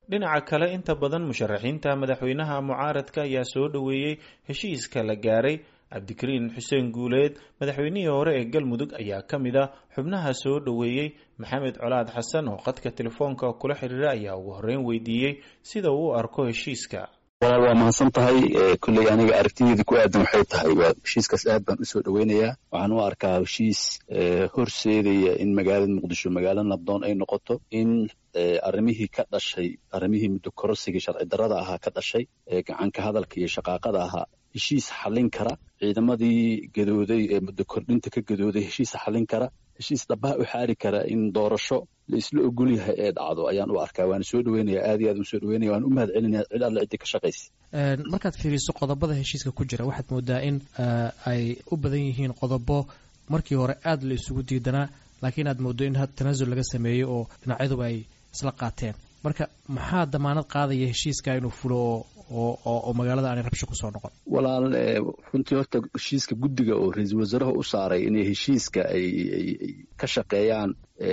dhinaca kale inta badan musharaxiinta madaxweynaha mucaaradka ayaa soo dhoweeyey heshiiska la gaaray cabdikariin xuseen guuleed madaxweynihii hore ee galmudug ayaa ka mid a xubnaha soo dhoweeyey maxamed colaad xasan oo qadka telefoonka kula xiriira ayaa ugu horreyn weydiiyey sida uu u arko heshiiska walaal waa mahadsan tahay kolley aniga aragtideeda ku aadan waxay tahay waa heshiiskaas aad baan usoo dhoweynayaa waxaan u arkaa heshiis horseedaya in magaalada muqdisho magaalo nabdoon ay noqoto in arrimihii ka dhashay arrimihii muddo kororsigii sharci darrada ahaa ka dhashay gacanka hadalka iyo shaqaaqada ahaa heshiis xallin kara ciidamadii gadooday ee muddo kordhinta ka gadooday heshiis xallin kara heshiis dhabaha u xaari kara in doorasho la isla ogol yahay ee dhacdo ayaan u arkaa waana soo dhoweynaya aad iyo aad u soo dhoweynaya waan u mahad celinaya cid alle ciddii ka shaqaysa markaad fiiriso qodobada heshiiska ku jira waxaad moodaa in ay u badan yihiin qodobo markii hore aad la isugu diidanaa laakiin aad moodo in tanaasul laga sameeyey oo dhinacyaduba ay isla qaateen marka maxaa damaanad qaadaya heshiiska inuu fulo oo oo magaalada aanay rabsho kusoo noqon walaal runtii horta heshiiska guddiga oo ra-iisul wasaaraha u saaray inay heshiiska ay ka shaqeeyaan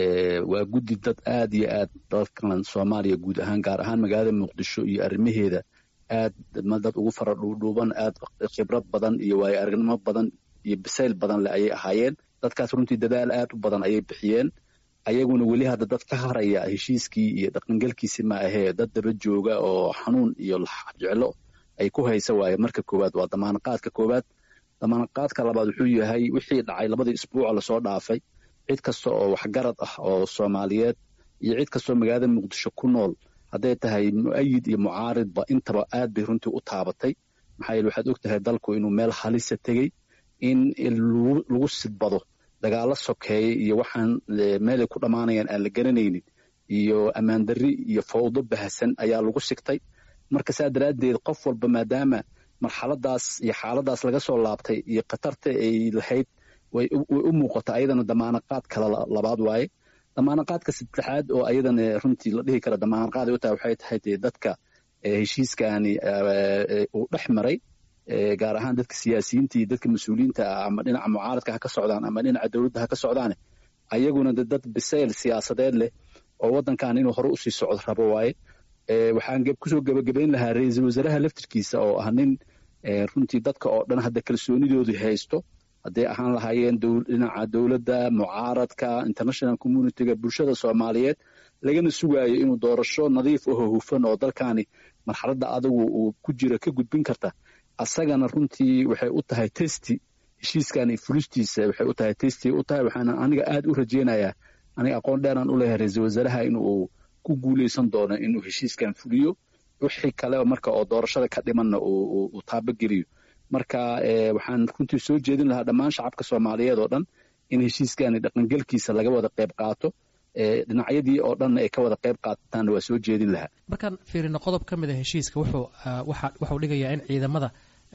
waa guddi dad aad iyo aad dalkan soomaaliya guud ahaan gaar ahaan magaalada muqdisho iyo arrimaheeda aad dad ugu fara dhuudhuuban aad khibrad badan iyo waayo aragnimo badan iyo bisayl badan le ayay ahaayeen dadkaas runtii dadaal aad u badan ayay bixiyeen ayaguna weli hadda dad ka haraya heshiiskii iyo dhaqangelkiisi ma ahee dad daba jooga oo xanuun iyo jeclo ay ku haysa waaye marka koowaad waa damaanaqaadka koowaad damaanaqaadka labaad wuxuu yahay wixii dhacay labadii isbuuca lasoo dhaafay cid kasta oo waxgarad ah oo soomaaliyeed iyo cid kastoo magaalada muqdisho ku nool hadday tahay mu'ayid iyo mucaaridba intaba aad bay runtii u taabatay maxaa yeele waxaad og tahay dalku inuu meel halisa tegey in lagu sidbado dagaalo sokeeye iyo waxaan meelay ku dhammaanayaan aan la garanaynin iyo ammaandarri iyo fawdo bahasan ayaa lagu sigtay marka saa daraaddeed qof walba maadaama marxaladaas iyo xaaladaas laga soo laabtay iyo khatarta ay lahayd way u muuqata ayadana damaanaqaad kale labaad waaye damaanaqaadka saddexaad oo ayadana runtii la dhihi kara damaanaqaad ay u tahay waxay tahay dee dadka heshiiskani uu dhex maray gaar ahaan dadka siyaasiyiinta iyo dadka mas-uuliyiinta ah ama dhinaca mucaaradka ha ka socdaan ama dhinaca dowladda ha ka socdaane ayaguna de dad bisayl siyaasadeed leh oo waddankan inuu hore usii socdo rabo waaye waxaan kusoo gebagabayn lahaa ra-iisul wasaaraha laftirkiisa oo ah nin runtii dadka oo dhan hadda kalsoonidoodu haysto hadday ahaan lahaayeen dhinaca dowladda mucaaradka international communityga bulshada soomaaliyeed lagana sugaayo inuu doorasho nadiif aho hufan oo dalkaani marxaladda adigu uu ku jira ka gudbin karta asagana runtii waxay u tahay testi heshiiskan iyo fulistiisa waxay u tahay testi u tahay waxaana aniga aad u rajeynayaa aniga aqoon dheeraan u leeyahay ra-iisul wasaaraha inuu ku guuleysan doono inuu heshiiskan fuliyo wixii kale marka oo doorashada ka dhimanna uu taabageliyo marka waxaan runtii soo jeedin lahaa dhammaan shacabka soomaaliyeed oo dhan in heshiiskani dhaqangelkiisa laga wada qayb qaato dhinacyadii oo dhanna ay ka wada qayb qaataanna waa soo jeedin lahaa markaan fiirino qodob ka mid a heshiiska wuxuu waxuu dhigayaa in ciidamada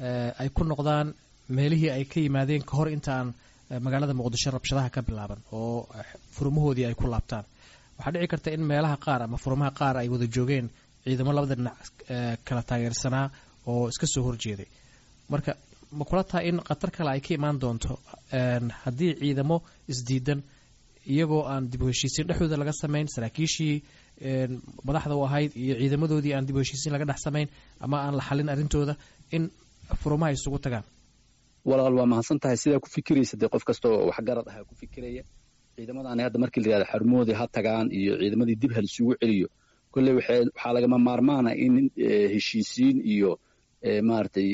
ay ku noqdaan meelihii ay ka yimaadeen ka hor inta aan magaalada muqdisho rabshadaha ka bilaaban oo furmahoodii ay ku laabtaan waxaa dhici karta in meelaha qaar ama furmaha qaar ay wada joogeen ciidamo labada dhinac kala taageersanaa oo iska soo horjeeday marka ma kula tahay in khatar kale ay ka imaan doonto haddii ciidamo isdiidan iyagoo aan dib u heshiisiin dhexdooda laga samayn saraakiishii madaxda u ahayd iyo ciidamadoodii aan dib u heshiisiin laga dhex samayn ama aan la xalin arrintooda in furumaha isugu tagaan walaal waa mahadsan tahay sidaa ku fikiraysa dee qof kastoo waxgarad ahaa ku fikiraya ciidamadaani hadda markii la yihahdo xarumoodii ha tagaan iyo ciidamadii dib ha laisugu celiyo kolley waxaa lagama maarmaana in heshiisiin iyo maaragtay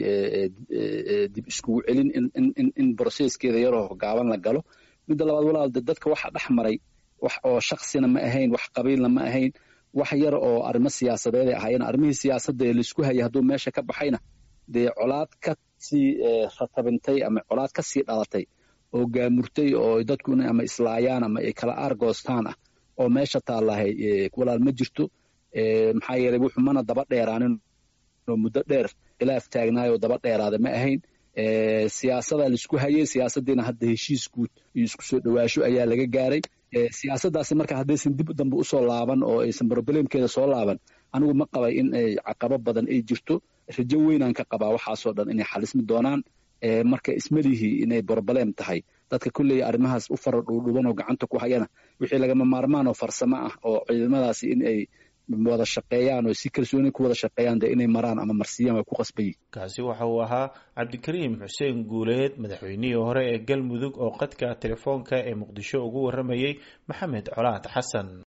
dib iskugu celin in broseskeeda yaroo gaaban la galo midda labaad walaal de dadka waxa dhex maray wax oo shaksina ma ahayn wax qabiilna ma ahayn wax yar oo arrimo siyaasadeeday ahaayeen arrimihii siyaasadda ee laisku hayay hadduu meesha ka baxayna dee colaad ka sii ratabintay ama colaad ka sii dhalatay oo gaamurtay oo dadku ama islaayaan ama ay kala aargoostaan ah oo meesha taallahay walaal ma jirto maxaa yeelay wuxuu mana daba dheeraanin oo muddo dheer khilaaf taagnaayoo daba dheeraada ma ahayn siyaasada laisku hayay siyaasaddiina hadda heshiis guud iyo isku soo dhowaasho ayaa laga gaaray siyaasaddaasi marka haddaysan dib dambe usoo laaban oo aysan broblemkeeda soo laaban anigu ma qabay in ay caqabo badan ay jirto rajo weynaan ka qabaa waxaasoo dhan inay xalismi doonaan marka ismalihii inay broblem tahay dadka kolley arrimahaas u fara dhuudhuban oo gacanta ku hayana wixii lagama maarmaan oo farsamo ah oo ciidamadaasi in ay wada shaqeeyaan oo si kalsooni ku wada shaqeeyaan dee inay maraan ama marsiyaan waa ku qasbayi kaasi waxa uu ahaa cabdikariim xuseen guuleed madaxweynihii hore ee galmudug oo qadka telefoonka ee muqdisho ugu warramayey maxamed colaad xasan